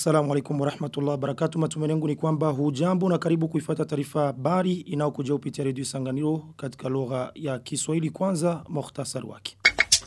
Assalamu alaikum warahmatullahi wabarakatuh. Matumaini yangu ni kwamba hujambo na karibu kuifata taarifa habari inayokuja kupitia redio Sanganiro katika lugha ya Kiswahili kwanza mukhtasari wake.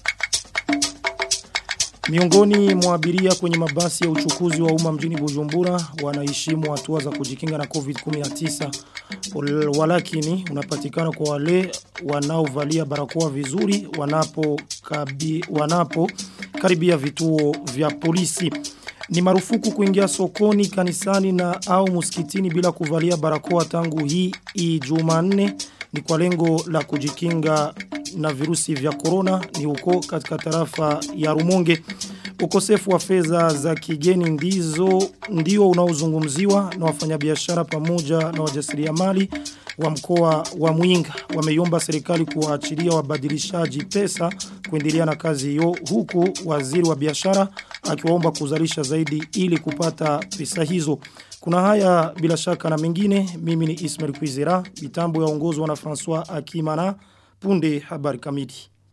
Miongoni mwa abiria kwenye mabasi ya uchukuzi wa umma mjini Bujumbura wanaheshimu hatua za kujikinga na COVID-19 walakini unapatikana kwa wale wanaovalia barakoa vizuri wanapo kabi, wanapo karibia vituo vya polisi. Ni marufuku kuingia sokoni, kanisani na au muskitini bila kuvalia barakoa tangu hii Jumanne ni kwa lengo la kujikinga na virusi vya corona ni huko katika tarafa ya Rumonge. Ukosefu wa fedha za kigeni ndizo ndio unaozungumziwa na wafanyabiashara pamoja na wajasiriamali wa mkoa wa Mwinga. Wameiomba serikali kuwaachilia wabadilishaji pesa kuendelea na kazi hiyo huku waziri wa biashara akiwaomba kuzalisha zaidi ili kupata pesa hizo. Kuna haya bila shaka na mengine mimi ni Ismail Kwizera mitambo yaongozwa na François Akimana punde habari kamili.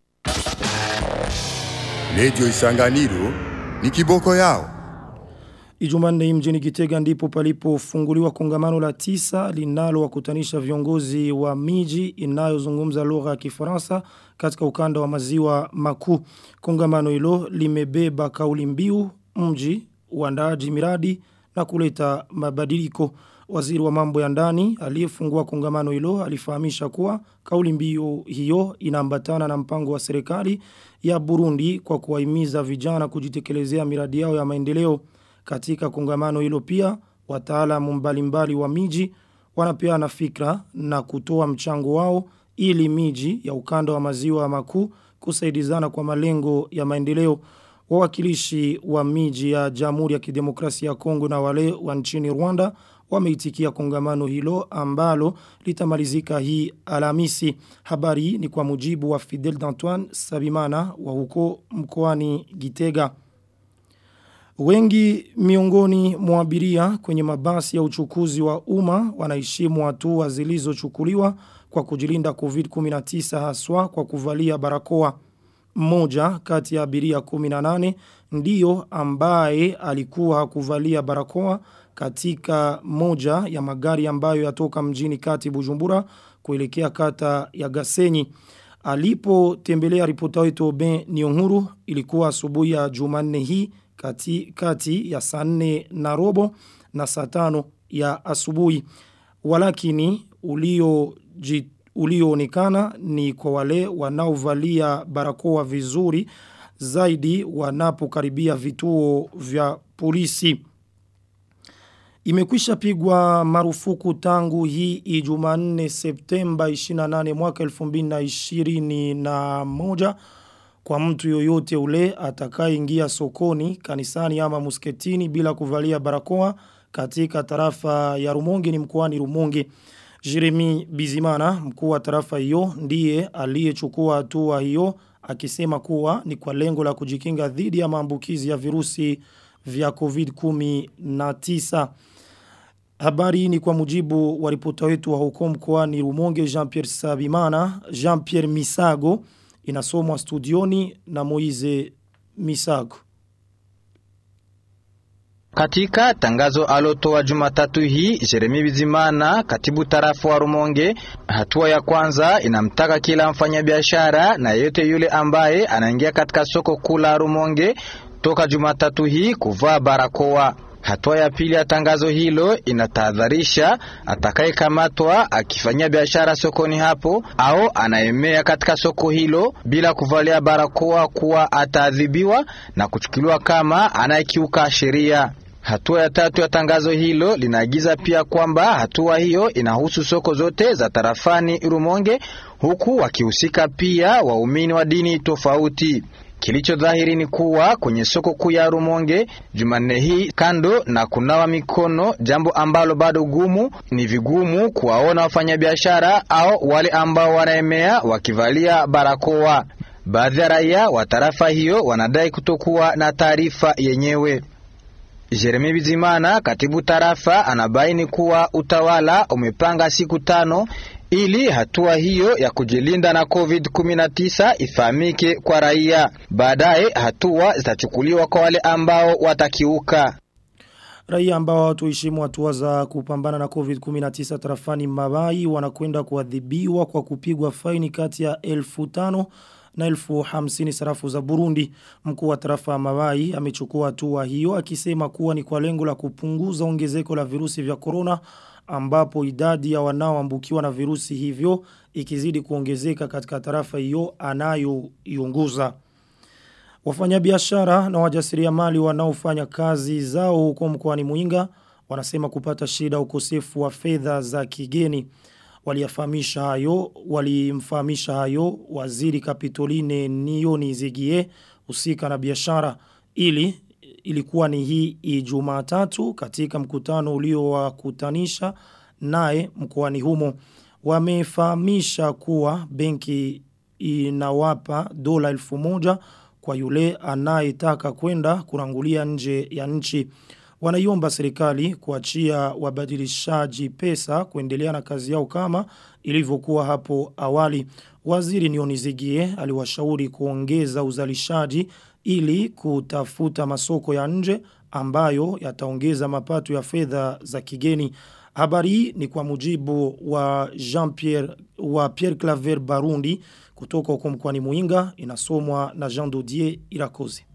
Radio Isanganiro ni kiboko yao. Ijumanne mjini Gitega ndipo palipofunguliwa kongamano la tisa linalo wakutanisha viongozi wa miji inayozungumza lugha ya Kifaransa katika ukanda wa maziwa makuu. Kongamano hilo limebeba kauli mbiu mji uandaaji miradi na kuleta mabadiliko. Waziri wa mambo ya ndani aliyefungua kongamano hilo alifahamisha kuwa kauli mbiu hiyo inaambatana na mpango wa serikali ya Burundi kwa kuwahimiza vijana kujitekelezea miradi yao ya maendeleo. Katika kongamano hilo pia wataalamu mbalimbali wa miji wanapeana fikra na kutoa mchango wao ili miji ya ukanda wa maziwa makuu kusaidizana kwa malengo ya maendeleo. Wawakilishi wa miji ya Jamhuri ya Kidemokrasia ya Kongo na wale wa nchini Rwanda wameitikia kongamano hilo ambalo litamalizika hii Alhamisi. Habari ni kwa mujibu wa Fidel D'Antoine Sabimana wa huko mkoani Gitega. Wengi miongoni mwa abiria kwenye mabasi ya uchukuzi wa umma wanaheshimu hatua zilizochukuliwa kwa kujilinda COVID-19 haswa kwa kuvalia barakoa. Mmoja kati ya abiria 18 ndiyo ambaye alikuwa hakuvalia barakoa katika moja ya magari ambayo yatoka mjini kati Bujumbura kuelekea kata ya Gasenyi. Alipo tembelea ripota wetu Ben Nionguru ilikuwa asubuhi ya Jumanne hii kati, kati ya saa nne na robo na saa tano ya asubuhi. Walakini ulio ulioonekana ni kwa wale wanaovalia barakoa vizuri zaidi wanapokaribia vituo vya polisi. Imekwisha pigwa marufuku tangu hii Jumanne Septemba 28 mwaka 2021 kwa mtu yoyote ule atakayeingia sokoni, kanisani ama musketini bila kuvalia barakoa katika tarafa ya Rumonge ni mkoani Rumonge. Jeremy Bizimana, mkuu wa tarafa hiyo, ndiye aliyechukua hatua hiyo akisema kuwa ni kwa lengo la kujikinga dhidi ya maambukizi ya virusi vya COVID-19. Habari ni kwa mujibu wa ripota wetu wa huko mkoani Rumonge Jean-Pierre Sabimana, Jean-Pierre Misago inasomwa studioni na Moize Misago. Katika tangazo alotoa Jumatatu hii Jeremy Bizimana, katibu tarafa wa Rumonge, hatua ya kwanza inamtaka kila mfanyabiashara na yeyote yule ambaye anaingia katika soko kuu la Rumonge toka Jumatatu hii kuvaa barakoa. Hatua ya pili ya tangazo hilo inatahadharisha atakayekamatwa akifanyia biashara sokoni hapo au anaemea katika soko hilo bila kuvalia barakoa kuwa ataadhibiwa na kuchukuliwa kama anayekiuka sheria. Hatua ya tatu ya tangazo hilo linaagiza pia kwamba hatua hiyo inahusu soko zote za tarafani Rumonge, huku wakihusika pia waumini wa dini tofauti. Kilicho dhahiri ni kuwa kwenye soko kuu ya Rumonge Jumanne hii, kando na kunawa mikono, jambo ambalo bado gumu, ni vigumu kuwaona wafanyabiashara au wale ambao wanaemea wakivalia barakoa. Baadhi ya raia wa tarafa hiyo wanadai kutokuwa na taarifa yenyewe. Jeremy Bizimana, katibu tarafa, anabaini kuwa utawala umepanga siku tano ili hatua hiyo ya kujilinda na COVID-19 ifahamike kwa raia. Baadaye hatua zitachukuliwa kwa wale ambao watakiuka. Raia ambao hawatoheshimu hatua za kupambana na COVID-19 tarafani Mabai wanakwenda kuadhibiwa kwa kupigwa faini kati ya 1500 na elfu hamsini sarafu za Burundi. Mkuu wa tarafa ya Mabai amechukua hatua hiyo akisema kuwa ni kwa lengo la kupunguza ongezeko la virusi vya corona ambapo idadi ya wanaoambukiwa na virusi hivyo ikizidi kuongezeka katika tarafa hiyo anayoiongoza. Wafanyabiashara na wajasiriamali wanaofanya kazi zao huko mkoani Muinga wanasema kupata shida ukosefu wa fedha za kigeni. Waliyafahamisha hayo, walimfahamisha hayo waziri Kapitoline Nioni Zigie usika na biashara ili ilikuwa ni hii Ijumaa tatu katika mkutano uliowakutanisha naye mkoani humo. Wamefahamisha kuwa benki inawapa dola elfu moja kwa yule anayetaka kwenda kurangulia nje ya nchi. Wanaiomba serikali kuachia wabadilishaji pesa kuendelea na kazi yao kama ilivyokuwa hapo awali. Waziri Nionizigie aliwashauri kuongeza uzalishaji ili kutafuta masoko ya nje ambayo yataongeza mapato ya fedha za kigeni. Habari hii ni kwa mujibu wa Jean-Pierre wa Pierre Claver Barundi kutoka huko mkoani Muinga inasomwa na Jean Dodier Irakoze.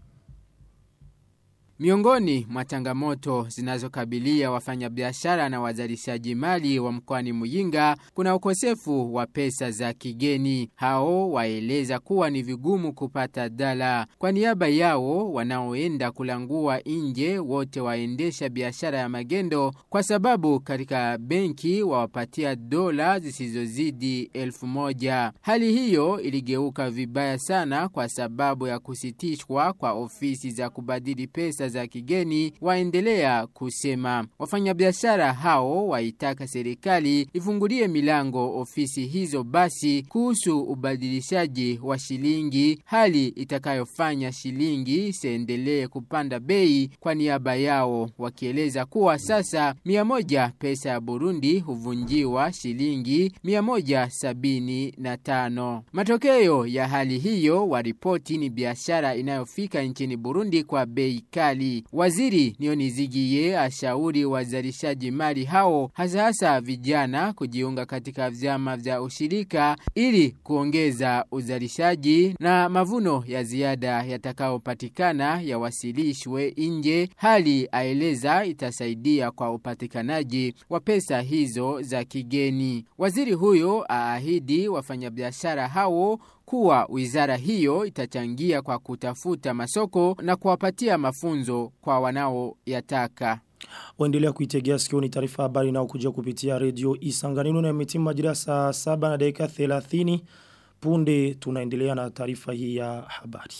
Miongoni mwa changamoto zinazokabilia wafanyabiashara na wazalishaji mali wa mkoani Muyinga kuna ukosefu wa pesa za kigeni. Hao waeleza kuwa ni vigumu kupata dala. Kwa niaba yao wanaoenda kulangua nje wote waendesha biashara ya magendo kwa sababu katika benki wawapatia dola zisizozidi elfu moja. Hali hiyo iligeuka vibaya sana kwa sababu ya kusitishwa kwa ofisi za kubadili pesa za kigeni waendelea kusema. Wafanyabiashara hao waitaka serikali ifungulie milango ofisi hizo basi kuhusu ubadilishaji wa shilingi, hali itakayofanya shilingi isiendelee kupanda bei kwa niaba yao, wakieleza kuwa sasa mia moja pesa ya Burundi huvunjiwa shilingi mia moja sabini na tano. Matokeo ya hali hiyo waripoti ni biashara inayofika nchini Burundi kwa bei kali. Waziri Nionizigiye ashauri wazalishaji mali hao hasa hasa vijana kujiunga katika vyama vya ushirika ili kuongeza uzalishaji na mavuno ya ziada yatakayopatikana yawasilishwe nje, hali aeleza itasaidia kwa upatikanaji wa pesa hizo za kigeni. Waziri huyo aahidi wafanyabiashara hao kuwa wizara hiyo itachangia kwa kutafuta masoko na kuwapatia mafunzo kwa wanaoyataka. Waendelea kuitegea sikioni taarifa habari na kuja kupitia redio Isanganiro na imetimu majira saa 7 na dakika 30 punde tunaendelea na taarifa hii ya habari.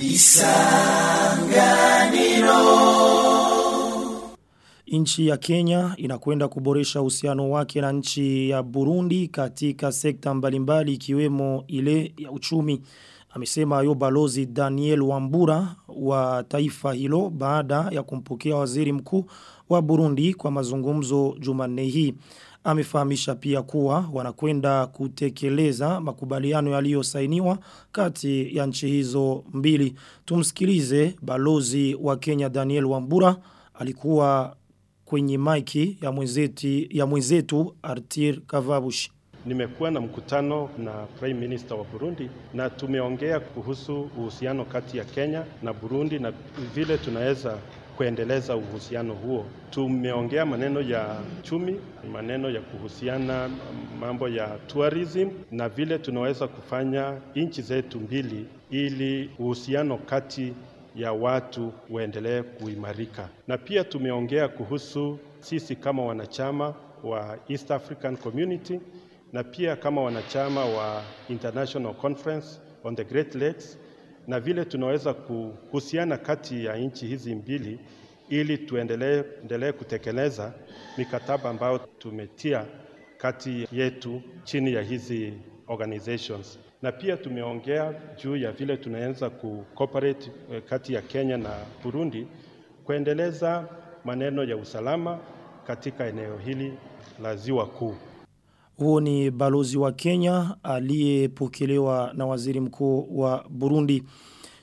Isanganiro Nchi ya Kenya inakwenda kuboresha uhusiano wake na nchi ya Burundi katika sekta mbalimbali ikiwemo ile ya uchumi. Amesema hayo balozi Daniel Wambura wa taifa hilo baada ya kumpokea waziri mkuu wa Burundi kwa mazungumzo Jumanne hii. Amefahamisha pia kuwa wanakwenda kutekeleza makubaliano yaliyosainiwa kati ya nchi hizo mbili. Tumsikilize balozi wa Kenya Daniel Wambura alikuwa kwenye maiki ya mwenzeti ya mwenzetu Artir Kavabushi. Nimekuwa na mkutano na Prime Minister wa Burundi na tumeongea kuhusu uhusiano kati ya Kenya na Burundi na vile tunaweza kuendeleza uhusiano huo. Tumeongea maneno ya chumi, maneno ya kuhusiana mambo ya tourism na vile tunaweza kufanya nchi zetu mbili ili uhusiano kati ya watu uendelee kuimarika. Na pia tumeongea kuhusu sisi kama wanachama wa East African Community na pia kama wanachama wa International Conference on the Great Lakes na vile tunaweza kuhusiana kati ya nchi hizi mbili ili tuendelee endelee kutekeleza mikataba ambayo tumetia kati yetu chini ya hizi organizations na pia tumeongea juu ya vile tunaweza kucooperate kati ya Kenya na Burundi kuendeleza maneno ya usalama katika eneo hili la Ziwa Kuu. Huo ni balozi wa Kenya aliyepokelewa na waziri mkuu wa Burundi.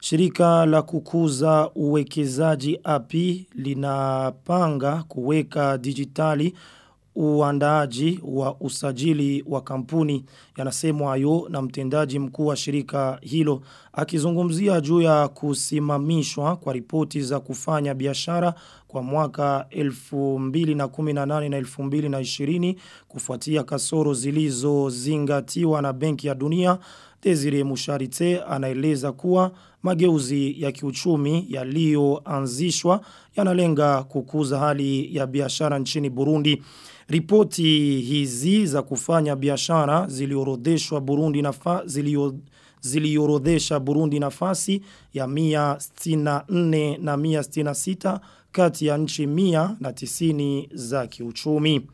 Shirika la kukuza uwekezaji API linapanga kuweka digitali uandaaji wa usajili wa kampuni yanasemwa hayo na mtendaji mkuu wa shirika hilo akizungumzia juu ya kusimamishwa kwa ripoti za kufanya biashara kwa mwaka 2018 na 2020 kufuatia kasoro zilizozingatiwa na Benki ya Dunia Desire Musharite anaeleza kuwa mageuzi ya kiuchumi yaliyoanzishwa yanalenga kukuza hali ya biashara nchini Burundi. Ripoti hizi za kufanya biashara ziliorodheshwa Burundi nafa zilio ziliorodhesha Burundi nafasi ya 164 na 166 kati ya nchi 190 za kiuchumi.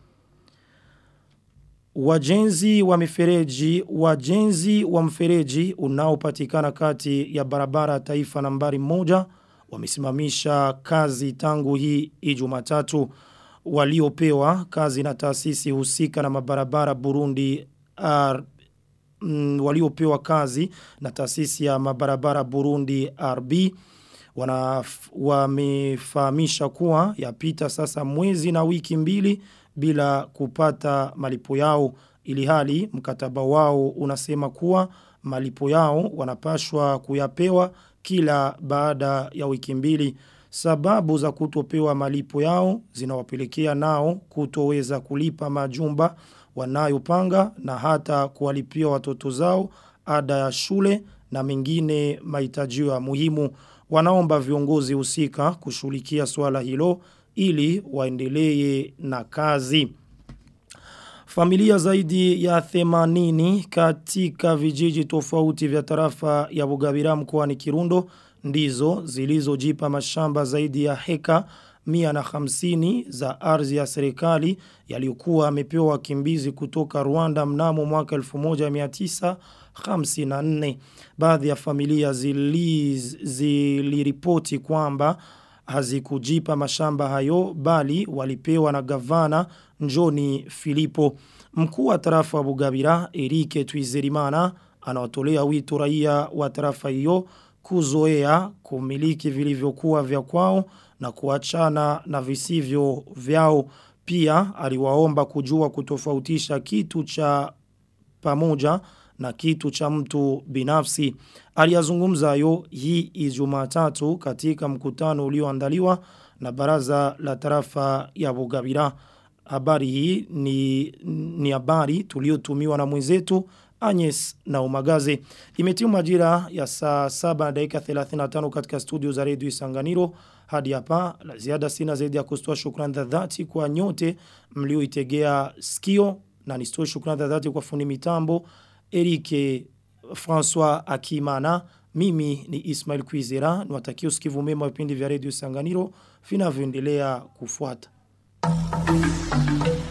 Wajenzi wa mifereji, wajenzi wa mfereji unaopatikana kati ya barabara ya taifa nambari moja wamesimamisha kazi tangu hii ijumatatu waliopewa kazi na taasisi husika na mabarabara Burundi R, mm, waliopewa kazi na taasisi ya mabarabara Burundi RB wana wamefahamisha kuwa yapita sasa mwezi na wiki mbili bila kupata malipo yao ili hali mkataba wao unasema kuwa malipo yao wanapashwa kuyapewa kila baada ya wiki mbili sababu za kutopewa malipo yao zinawapelekea nao kutoweza kulipa majumba wanayopanga na hata kuwalipia watoto zao ada ya shule na mengine mahitaji ya muhimu wanaomba viongozi husika kushughulikia swala hilo ili waendelee na kazi. Familia zaidi ya 80 katika vijiji tofauti vya tarafa ya Bugabira mkoani Kirundo ndizo zilizojipa mashamba zaidi ya heka 150 za ardhi ya serikali yaliyokuwa amepewa wakimbizi kutoka Rwanda mnamo mwaka 1954 baadhi ya familia ziliripoti zili kwamba hazikujipa mashamba hayo bali walipewa na gavana Njoni Filipo mkuu wa tarafa wa Bugabira Erike Twizerimana anawatolea wito raia wa tarafa hiyo kuzoea kumiliki vilivyokuwa vya kwao na kuachana na visivyo vyao pia aliwaomba kujua kutofautisha kitu cha pamoja na kitu cha mtu binafsi. Aliyazungumza yo hii ijumatatu katika mkutano ulioandaliwa na baraza la tarafa ya Bugabira. Habari hii ni, ni habari tuliotumiwa na mwenzetu Agnes na Umagaze. Imetimu majira ya saa 7 dakika 35 katika studio za redio Isanganiro. Hadi hapa la ziada sina zaidi ya kustoa shukrani za dhati kwa nyote mlioitegea skio na nistoe shukrani za dhati kwa fundi mitambo Erike François Akimana. Mimi ni Ismail Kwizera. Niwatakia usikivu mema vipindi vya redio Isanganiro vinavyoendelea kufuata. Thank you.